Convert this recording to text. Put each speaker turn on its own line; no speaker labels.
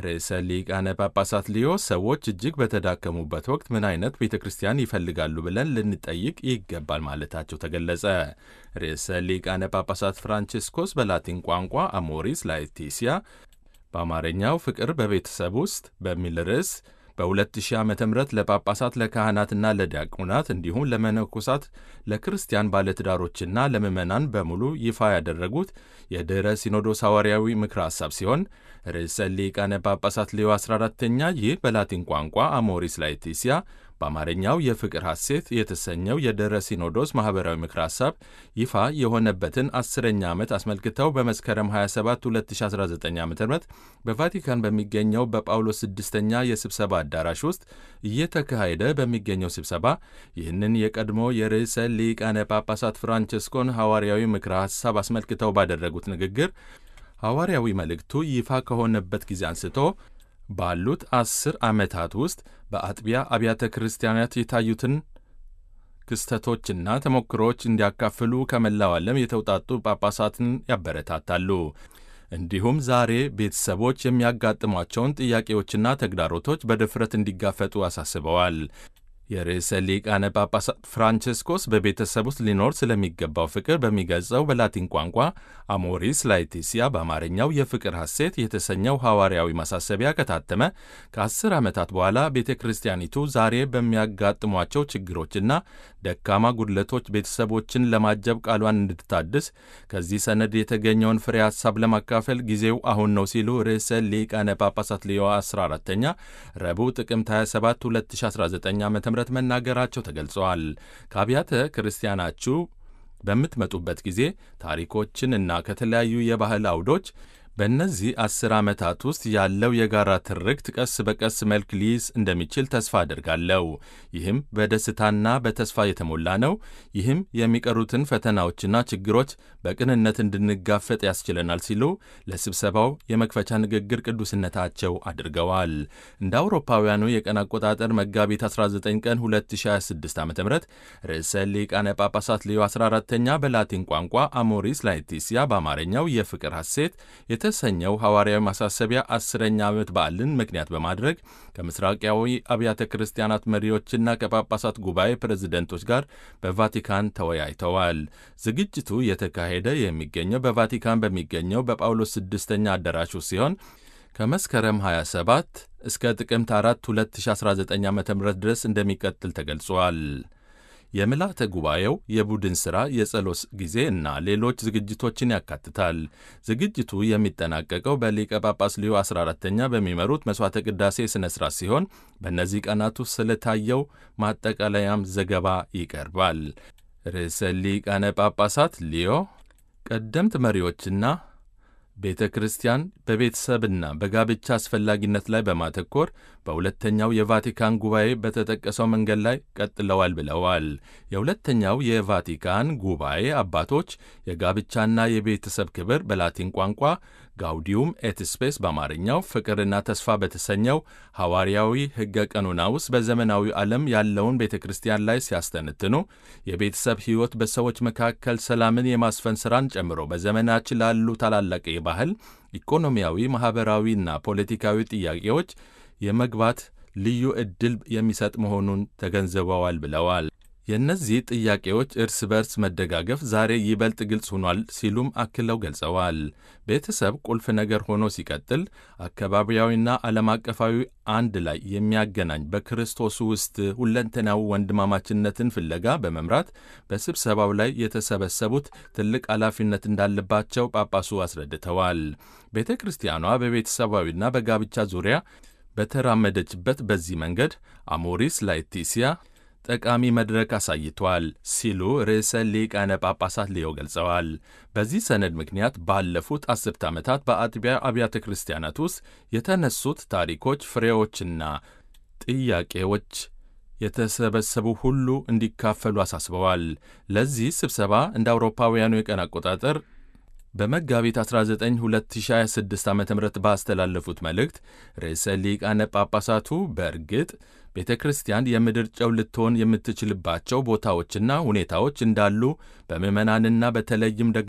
ርዕሰ ሊቃነ ጳጳሳት ሊዮ ሰዎች እጅግ በተዳከሙበት ወቅት ምን አይነት ቤተ ክርስቲያን ይፈልጋሉ ብለን ልንጠይቅ ይገባል ማለታቸው ተገለጸ። ርዕሰ ሊቃነ ጳጳሳት ፍራንቺስኮስ በላቲን ቋንቋ አሞሪስ ላetitia በአማርኛው ፍቅር በቤተሰብ ውስጥ በሚል ርዕስ በ2000 ዓ ም ለጳጳሳት ለካህናትና ለዲያቆናት እንዲሁም ለመነኮሳት ለክርስቲያን ባለትዳሮችና ለምዕመናን በሙሉ ይፋ ያደረጉት የድኅረ ሲኖዶስ ሐዋርያዊ ምክረ ሐሳብ ሲሆን ርዕሰ ሊቃነ ጳጳሳት ሌዮ 14ተኛ ይህ በላቲን ቋንቋ አሞሪስ ላetitia በአማርኛው የፍቅር ሐሴት የተሰኘው የድኅረ ሲኖዶስ ማኅበራዊ ምክረ ሐሳብ ይፋ የሆነበትን አስረኛ ዓመት አስመልክተው በመስከረም 27 2019 ዓ ም በቫቲካን በሚገኘው በጳውሎስ ስድስተኛ የስብሰባ አዳራሽ ውስጥ እየተካሄደ በሚገኘው ስብሰባ ይህንን የቀድሞ የርዕሰ ሊቃነ ጳጳሳት ፍራንቸስኮን ሐዋርያዊ ምክረ ሐሳብ አስመልክተው ባደረጉት ንግግር ሐዋርያዊ መልእክቱ ይፋ ከሆነበት ጊዜ አንስቶ ባሉት አስር ዓመታት ውስጥ በአጥቢያ አብያተ ክርስቲያናት የታዩትን ክስተቶችና ተሞክሮዎች እንዲያካፍሉ ከመላው ዓለም የተውጣጡ ጳጳሳትን ያበረታታሉ። እንዲሁም ዛሬ ቤተሰቦች የሚያጋጥሟቸውን ጥያቄዎችና ተግዳሮቶች በድፍረት እንዲጋፈጡ አሳስበዋል። የርዕሰ ሊቃነ ጳጳሳት ፍራንቸስኮስ በቤተሰብ ውስጥ ሊኖር ስለሚገባው ፍቅር በሚገልጸው በላቲን ቋንቋ አሞሪስ ላetitia በአማርኛው የፍቅር ሐሴት የተሰኘው ሐዋርያዊ ማሳሰቢያ ከታተመ ከአስር ዓመታት በኋላ ቤተ ክርስቲያኒቱ ዛሬ በሚያጋጥሟቸው ችግሮችና ደካማ ጉድለቶች ቤተሰቦችን ለማጀብ ቃሏን እንድታድስ ከዚህ ሰነድ የተገኘውን ፍሬ ሐሳብ ለማካፈል ጊዜው አሁን ነው ሲሉ ርዕሰ ሊቃነ ጳጳሳት ሌዮ 14ተኛ ረቡዕ ጥቅምት 27 2019 ዓ ም መናገራቸው ተገልጸዋል። ከአብያተ ክርስቲያናችሁ በምትመጡበት ጊዜ ታሪኮችን እና ከተለያዩ የባህል አውዶች በእነዚህ አስር ዓመታት ውስጥ ያለው የጋራ ትርክት ቀስ በቀስ መልክ ሊይዝ እንደሚችል ተስፋ አድርጋለሁ። ይህም በደስታና በተስፋ የተሞላ ነው። ይህም የሚቀሩትን ፈተናዎችና ችግሮች በቅንነት እንድንጋፈጥ ያስችለናል ሲሉ ለስብሰባው የመክፈቻ ንግግር ቅዱስነታቸው አድርገዋል። እንደ አውሮፓውያኑ የቀን አቆጣጠር መጋቢት 19 ቀን 2026 ዓ ም ርዕሰ ሊቃነ ጳጳሳት ሌዮ 14ተኛ በላቲን ቋንቋ አሞሪስ ላetitia በአማርኛው የፍቅር ሐሴት የተሰኘው ሐዋርያዊ ማሳሰቢያ አስረኛ ዓመት በዓልን ምክንያት በማድረግ ከምስራቃዊ አብያተ ክርስቲያናት መሪዎችና ከጳጳሳት ጉባኤ ፕሬዝደንቶች ጋር በቫቲካን ተወያይተዋል። ዝግጅቱ የተካሄደ የሚገኘው በቫቲካን በሚገኘው በጳውሎስ ስድስተኛ አዳራሹ ሲሆን ከመስከረም 27 እስከ ጥቅምት 4 2019 ዓ ም ድረስ እንደሚቀጥል ተገልጿል። የምልዓተ ጉባኤው የቡድን ሥራ፣ የጸሎት ጊዜ እና ሌሎች ዝግጅቶችን ያካትታል። ዝግጅቱ የሚጠናቀቀው በሊቀ ጳጳስ ሊዮ 14ተኛ በሚመሩት መሥዋዕተ ቅዳሴ ሥነ ሥርዓት ሲሆን በእነዚህ ቀናት ውስጥ ስለታየው ማጠቃለያም ዘገባ ይቀርባል። ርዕሰ ሊቃነ ጳጳሳት ሊዮ ቀደምት መሪዎችና ቤተ ክርስቲያን በቤተሰብና በጋብቻ አስፈላጊነት ላይ በማተኮር በሁለተኛው የቫቲካን ጉባኤ በተጠቀሰው መንገድ ላይ ቀጥለዋል ብለዋል። የሁለተኛው የቫቲካን ጉባኤ አባቶች የጋብቻና የቤተሰብ ክብር በላቲን ቋንቋ ጋውዲዩም ኤት ስፔስ በአማርኛው ፍቅርና ተስፋ በተሰኘው ሐዋርያዊ ሕገ ቀኖና ውስጥ በዘመናዊ ዓለም ያለውን ቤተ ክርስቲያን ላይ ሲያስተነትኑ የቤተሰብ ሕይወት በሰዎች መካከል ሰላምን የማስፈን ሥራን ጨምሮ በዘመናችን ላሉ ታላላቅ የባህል ኢኮኖሚያዊ፣ ማኅበራዊና ፖለቲካዊ ጥያቄዎች የመግባት ልዩ ዕድል የሚሰጥ መሆኑን ተገንዝበዋል ብለዋል። የእነዚህ ጥያቄዎች እርስ በርስ መደጋገፍ ዛሬ ይበልጥ ግልጽ ሆኗል ሲሉም አክለው ገልጸዋል። ቤተሰብ ቁልፍ ነገር ሆኖ ሲቀጥል አካባቢያዊና ዓለም አቀፋዊ አንድ ላይ የሚያገናኝ በክርስቶስ ውስጥ ሁለንተናዊ ወንድማማችነትን ፍለጋ በመምራት በስብሰባው ላይ የተሰበሰቡት ትልቅ ኃላፊነት እንዳለባቸው ጳጳሱ አስረድተዋል። ቤተ ክርስቲያኗ በቤተሰባዊና በጋብቻ ዙሪያ በተራመደችበት በዚህ መንገድ አሞሪስ ላetitia ጠቃሚ መድረክ አሳይቷል ሲሉ ርዕሰ ሊቃነ ጳጳሳት ሊዮ ገልጸዋል። በዚህ ሰነድ ምክንያት ባለፉት አስርት ዓመታት በአጥቢያ አብያተ ክርስቲያናት ውስጥ የተነሱት ታሪኮች፣ ፍሬዎችና ጥያቄዎች የተሰበሰቡ ሁሉ እንዲካፈሉ አሳስበዋል። ለዚህ ስብሰባ እንደ አውሮፓውያኑ የቀን አቆጣጠር በመጋቢት 19 2026 ዓ ም ባስተላለፉት መልእክት ርዕሰ ሊቃነ ጳጳሳቱ በእርግጥ ቤተ ክርስቲያን የምድር ጨው ልትሆን የምትችልባቸው ቦታዎችና ሁኔታዎች እንዳሉ በምዕመናንና በተለይም ደግሞ